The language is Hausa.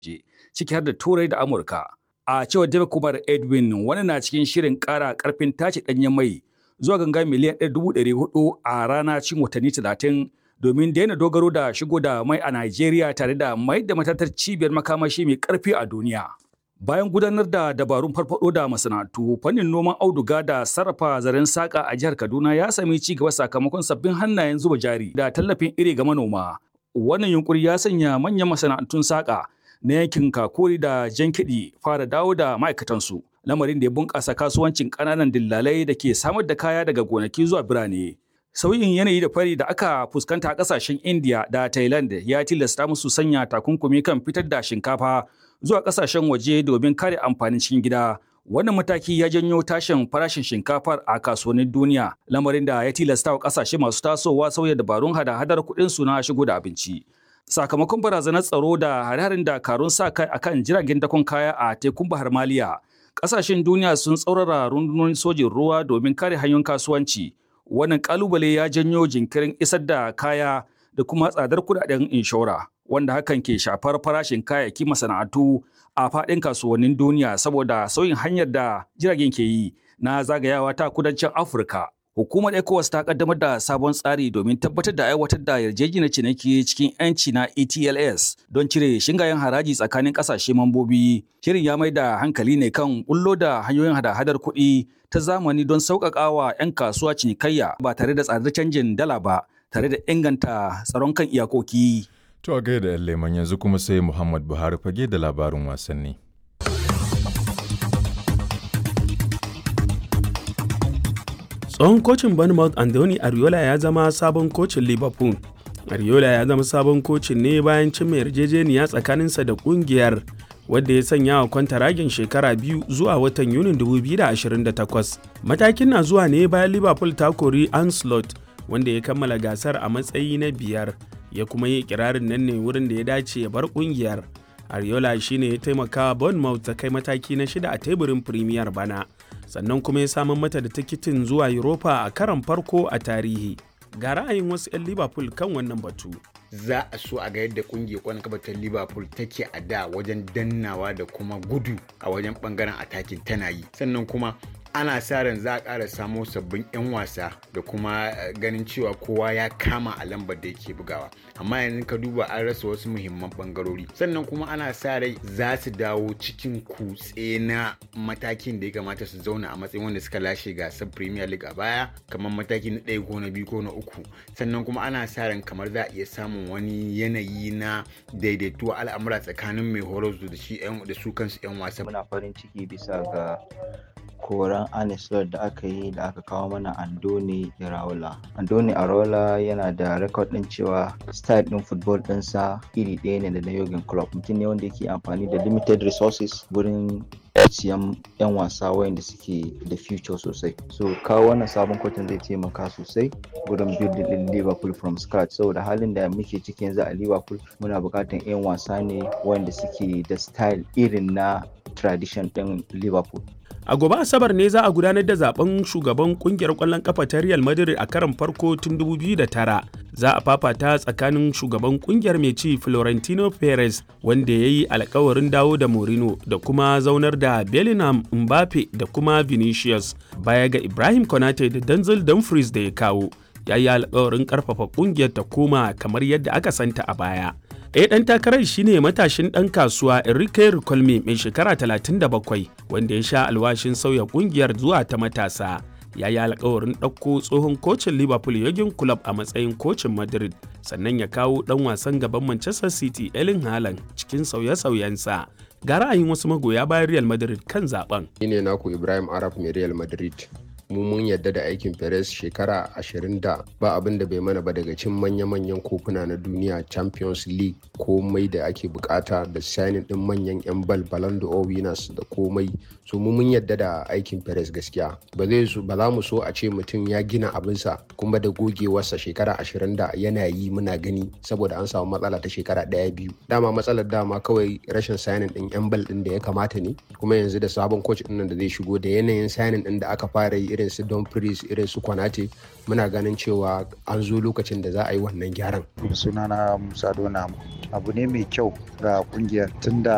ciki har da Turai da Amurka. A cewar David Kumar Edwin wani na cikin shirin ƙara ƙarfin tace ɗanyen mai zuwa ganga miliyan ɗaya dubu ɗari hudu a rana cikin watanni talatin domin daina dogaro da shigo da mai a Najeriya tare da mai da matatar cibiyar makamashi mai ƙarfi a duniya. Bayan gudanar da dabarun farfado da masana'antu, fannin noman auduga da sarrafa zaren saƙa a jihar Kaduna ya sami ci gaba sakamakon sabbin hannayen zuba jari da tallafin iri ga manoma. Wannan yunkuri ya sanya manyan masana'antun saƙa na yankin Kakuri da Jankiɗi fara dawo da ma'aikatansu. Lamarin da ya bunƙasa kasuwancin ƙananan dillalai da ke samar da kaya daga gonaki zuwa birane. Sauyin yanayi da fari da aka fuskanta a ƙasashen India da Thailand ya tilasta musu sanya takunkumi kan fitar da shinkafa zuwa ƙasashen waje domin kare amfanin cikin gida. Wannan mataki ya janyo tashin farashin shinkafar a kasuwannin duniya, lamarin da ya tilasta wa ƙasashe masu tasowa sauya dabarun hada-hadar kuɗin su na shigo da abinci. Sakamakon barazanar tsaro da hare-haren dakarun sa kai akan jiragen dakon kaya a tekun Bahar Maliya, ƙasashen duniya sun tsaurara rundunonin sojin ruwa domin kare hanyoyin kasuwanci. Wannan ƙalubale ya janyo jinkirin isar da kaya da kuma tsadar kuɗaɗen inshora. wanda hakan ke shafar farashin kayayyaki masana'antu a faɗin kasuwannin duniya saboda sauyin hanyar da jiragen ke yi na zagayawa ta kudancin Afirka. Hukumar ECOWAS ta kaddamar da sabon tsari domin tabbatar da aiwatar da yarjejeniyar ciniki cikin 'yanci na ETLS don cire shingayen haraji tsakanin ƙasashe mambobi. Shirin ya mai da hankali ne kan bullo da hanyoyin hada-hadar kuɗi ta zamani don sauƙaƙa wa 'yan kasuwa cinikayya ba tare da tsadar canjin dala ba tare da inganta tsaron kan iyakoki. To a gaida ‘yan leman yanzu kuma sai Muhammad Buhari fage da labarin wasanni. Tsohon kocin Bournemouth Anthony Ariola ya zama sabon kocin Liverpool. Ariola ya zama sabon kocin ne bayan cimma yarjejeniya tsakaninsa da kungiyar wadda ya sanya wa kwantaragin shekara biyu zuwa watan Yunin 2028. Matakin na zuwa ne bayan Liverpool ta kori Anslot wanda ya kammala gasar a matsayi na biyar. ya kuma yi kirarin nan ne wurin da ya dace ya bar kungiyar. Ariola shine ya taimaka Bournemouth ta kai mataki na shida a teburin Premier bana, sannan kuma ya samar mata da tikitin zuwa Europa a karon farko a tarihi. Ga ra'ayin wasu 'yan Liverpool kan wannan batu. za a so a ga yadda kungiyar kwallon kafa ta liverpool take a da wajen dannawa da kuma gudu a wajen bangaren atakin tana yi sannan kuma ana sa ran za a ƙara samo sabbin 'yan wasa da kuma ganin cewa kowa ya kama a lambar da yake bugawa amma yanzu ka duba an rasa wasu muhimman bangarori sannan kuma ana sa rai za su dawo cikin kutse na matakin da ya kamata su zauna a matsayin wanda suka lashe gasar premier league a baya kamar mataki na ɗaya ko na biyu ko na uku sannan kuma ana sa ran kamar za a iya samun wani yanayi na daidaituwa al'amura tsakanin mai horar da shi da su kansu 'yan wasa muna farin ciki bisa ga koran Anisler da aka yi da aka kawo mana Andoni Iraola. Andoni Iraola yana da rekod ɗin cewa style ɗin football ɗinsa iri ɗaya ne da na Jurgen Klopp. Mutum ne wanda yake amfani da limited resources wurin siyan 'yan wasa wayanda suke da future sosai. So kawo wannan sabon kotun zai taimaka sosai wurin building ɗin Liverpool from scratch. Saboda halin da muke ciki yanzu a Liverpool muna buƙatar 'yan wasa ne wanda suke da style irin na tradition ɗin Liverpool. A gobe Asabar ne za a gudanar da zaben shugaban kungiyar kwallon kafa ta Real Madrid a karon farko tun 2009. Za a fafata tsakanin shugaban kungiyar mai ci Florentino Perez wanda ya yi alkawarin dawo da Mourinho da kuma zaunar da Bellingham Mbappe da kuma Vinicius baya ga Ibrahim Konate da Denzel Dumfries da ya kawo. Ya yi alkawarin karfafa kungiyar ta koma kamar yadda aka santa a baya. ɗaya ɗan takarar shine matashin ɗan kasuwa Enrique Ricolme mai shekara 37 wanda ya sha alwashin sauya ƙungiyar zuwa ta matasa. Ya yi alkawarin ɗauko tsohon kocin Liverpool Jurgen Klopp a matsayin kocin Madrid sannan ya kawo ɗan wasan gaban Manchester City Erling Haaland cikin sauye-sauyensa. Ga ra'ayin wasu magoya bayan Real Madrid kan zaben. Ni ne naku Ibrahim Arab mai Real Madrid. mu mun yadda da aikin Perez shekara ashirin da ba abin da bai mana ba daga cin manya-manyan kofuna na duniya Champions League komai da ake bukata da signing din manyan 'yan bal Ballon d'Or winners da komai so mu mun yadda da aikin Perez gaskiya ba zai so ba za mu so a ce mutum ya gina abinsa kuma da gogewarsa shekara ashirin da yana yi muna gani saboda an samu matsala ta shekara ɗaya biyu dama matsalar dama kawai rashin signing din 'yan bal din da ya kamata ne kuma yanzu da sabon coach din da zai shigo da yanayin signing din da aka fara yi irin su Dumfries irin su Kwanate muna ganin cewa an zo lokacin da za a yi wannan gyaran. sunana Musa Dona abu ne mai kyau ga kungiyar tunda